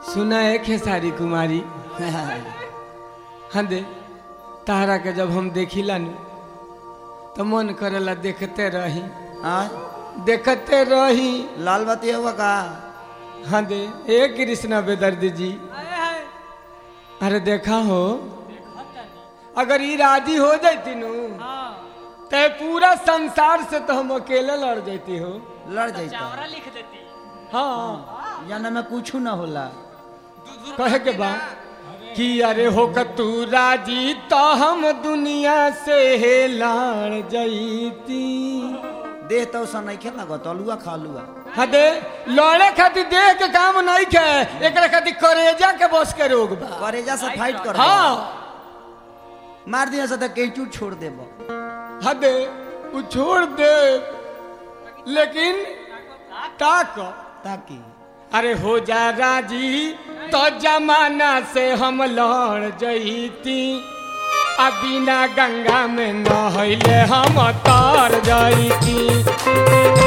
सुना है खेसारी कुमारी हाँ दे तारा के जब हम देखिला नु तो मन करेला देखते रही हाँ देखते रही लाल बत्ती हुआ का हाँ दे ए कृष्णा बेदर्दी जी अरे देखा हो अगर ई राजी हो जाती नु ते पूरा संसार से तो हम अकेले लड़ जाती हो लड़ जाता चावरा लिख देती हाँ यानी में कुछ ना होला कहे के बा कि अरे हो तू राजी तो हम दुनिया से हे लाड़ जईती देह तो सन नहीं खेल लगत अलुआ खा लुआ हाँ दे लड़े खातिर देह के काम नहीं खे एकरा खातिर करेजा के बस के रोग बा करेजा से फाइट कर हाँ मार दिया से तो केचू छोड़ देबो हाँ दे वो छोड़ दे लेकिन ताक ताकि अरे हो जा राजी तो जमाना से हम लड़ जईती आ बिना गंगा में नहैले हम तर जईती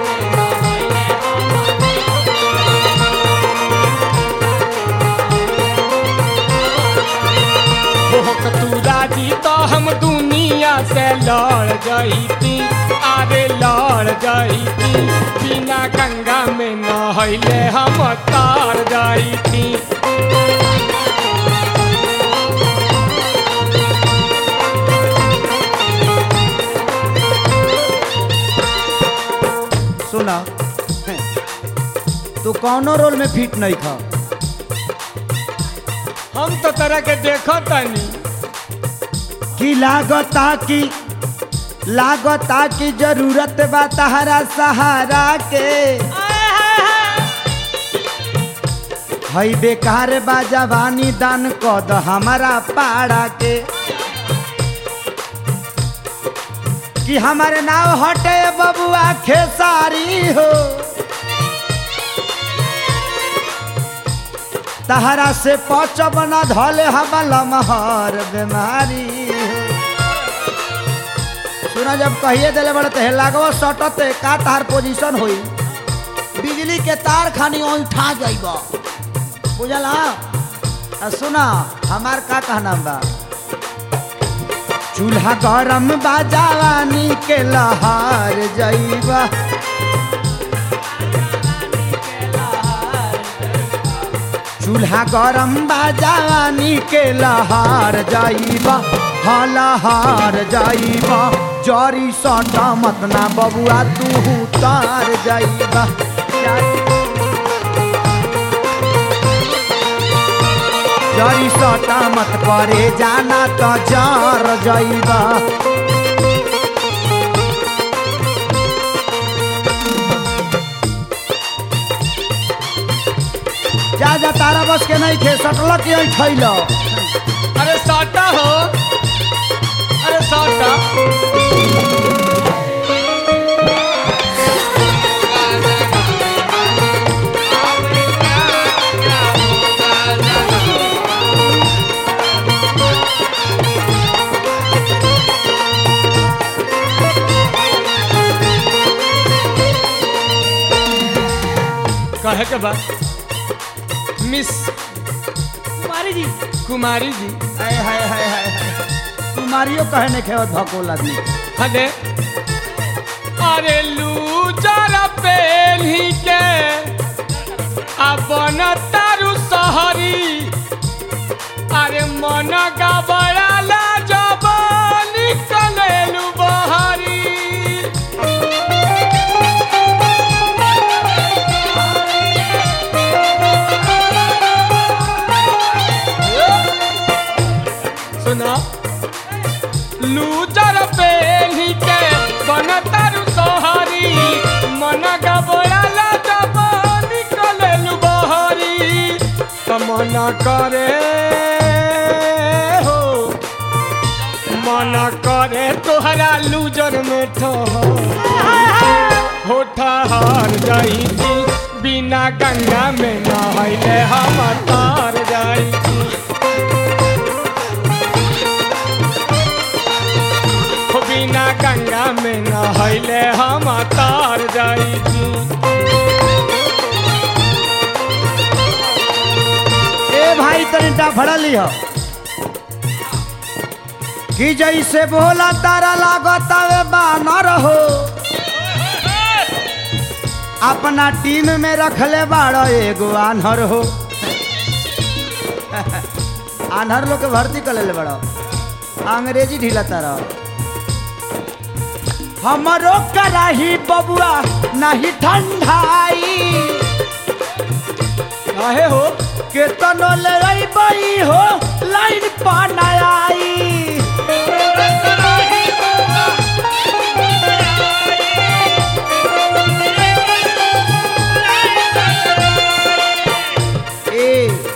भोक तू राजी तो हम दुनिया से लड़ जईती अरे लड़ जईती बिना गंगा में नहैले हम तर जईती सुना तू कौनो रोल में फिट नहीं था हम तो तरह के देखो तनी कि लागता कि लागता कि जरूरत बा तहरा सहारा के हई बेकार बा जवानी दान कद हमारा पाड़ा के कि हमारे नाव हटे बबुआ खेसारी हो तहरा से पच बना धले हम लमहर बीमारी सुना जब कहिए दिले बड़े तो लागो सटते का तार पोजीशन होई बिजली के तार खानी उठा जाइब बुझला आ सुना हमार का कहना बा चूल्हा गरम बा जवानी के लहार जाइबा चूल्हा गरम बा जवानी के लहार जाइबा हलहार जाइबा जरी सटा मत ना बबुआ तू तार जाइबा जरी सटा मत परे जाना तो जार जाइबा जा जा तारा बस के नहीं खे सटलक यही खैल अरे साटा हो अरे साटा कहे के बाद मिस कुमारी जी कुमारी जी हाय हाय हाय हाय हाय। कुमारियो कहने खे धकोला दी हदे अरे लूजर पेली के अपन तारू सहरी अरे मन गबड़ाला जब निकलेलू बहरी सुना लूजर पेली के बन तारू सोहरी मन गबड़ाला जब निकलेलू बहरी त मन करे हो मन करे तोहरा लूजर में ठहर हो ठहर जाई बिना गंगा में नहैले हम तार जाई हो बिना गंगा में नहैले हम तार जाई तनी डफड़ा लिह कि जैसे भोला तारा लागत वे बानर हो अपना टीम में रखले बाड़ो एगो आन्हर हो आन्हर लोग के भर्ती कर ले बड़ो अंग्रेजी ढीला तारा हमरो कराही बबुआ नहीं ठंडाई काहे हो केतनो ले अइबई हो लाइन पाना आई ए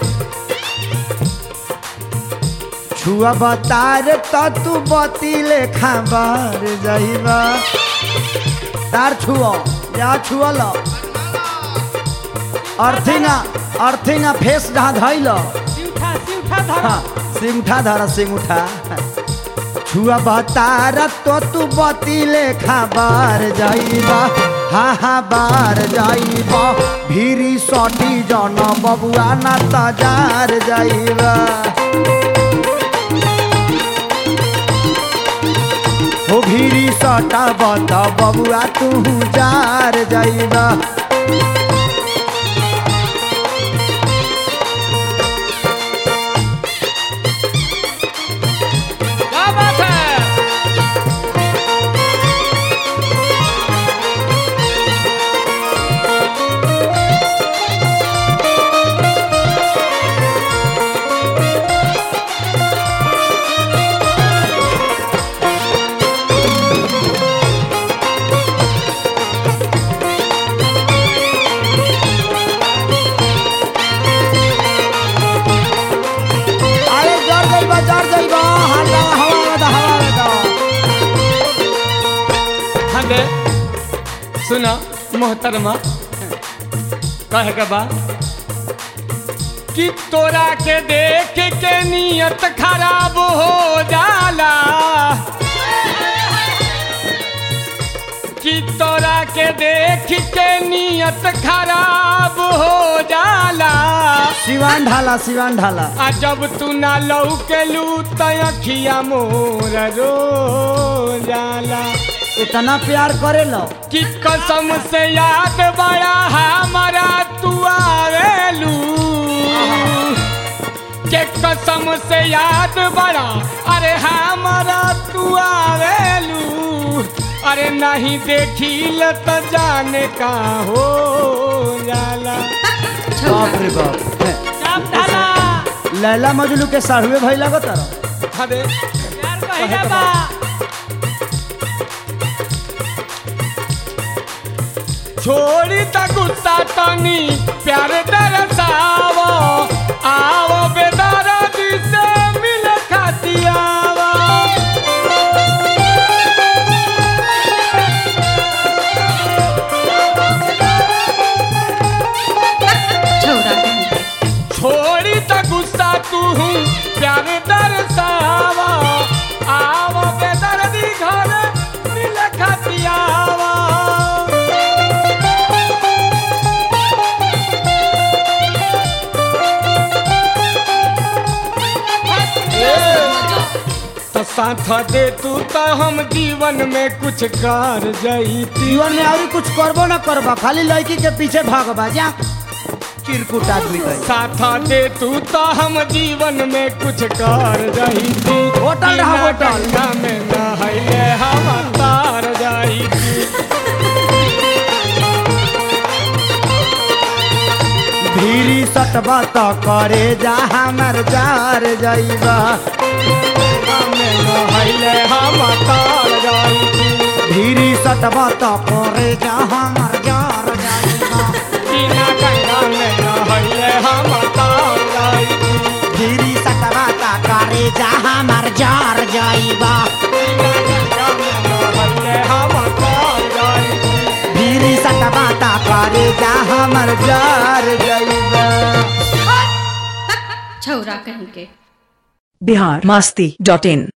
छुआ बतार त तू बती ले खाबार जाइबा तार छुआ या छुआ लो अर्थिंगा अर्थिंगा फेस जहाँ धैल सिउठा सिउठा धर सिंगठा धर सिंगठा छुआ बतार तो तू बती ले खाबार जाइबा हा हा बार जाइबा भीरी सटी जन बबुआ ना तजार जाइबा हो भीरी सटा बता बबुआ तू जार जाइबा क्या बात है अरे जर जाइबा जर जाइबा हल्ला हवा में दा हवा में दा हाँ दे सुना मोहतरमा कहे के बा कि तोरा के देख के नियत खराब हो जाला कि तोरा के देख के नियत खराब हो जाला सिवान ढाला सिवान ढाला आ जब तू ना लौकेलू त अखिया मोर रो जाला इतना प्यार करे लो कि कसम से याद बड़ा हमारा तू आवेलू के कसम से याद बड़ा अरे हमारा तू आवेलू अरे नहीं देखी त जाने का हो जाला बाप रे बाप हैं। चाप ढाला लैला मजलू के साढ़ुए भाई लगत रहो अरे प्यार कहिला बा छोड़ी त गुस्सा तनी प्यार दरसावो आवो बेदर्दी से मिल खाती आवो छौरा कहीं के छोड़ी त गुस्सा तू प्यार दरसावो आवो बेदर्दी घर मिल खाती आवो तो साथ दे तू तो हम जीवन में कुछ कर जाईती जीवन में और कुछ करबो ना करबा खाली लड़की के पीछे भागबा जा चिरकुट आदमी कहे साथ दे तू तो हम जीवन में कुछ कर जाईती होटल रहा, बिना होटल। गंगा में नहैले हम तार जाईती धीरी सटबा त करे जा हमर जार जाइबा गंगा में नहैले हम तार जाईती धीरी सटबा त करे जा हमर जार जाइबा बिना गंगा में नहैले हम तार जाईती धीरी सटबा त करे जा हमर जार जाइबा बिना गंगा में नहैले हम तार जाईती धीरी सटबा त करे जा हमर जार जाइबा छौरा कहीं के बिहार मस्ती डॉट इन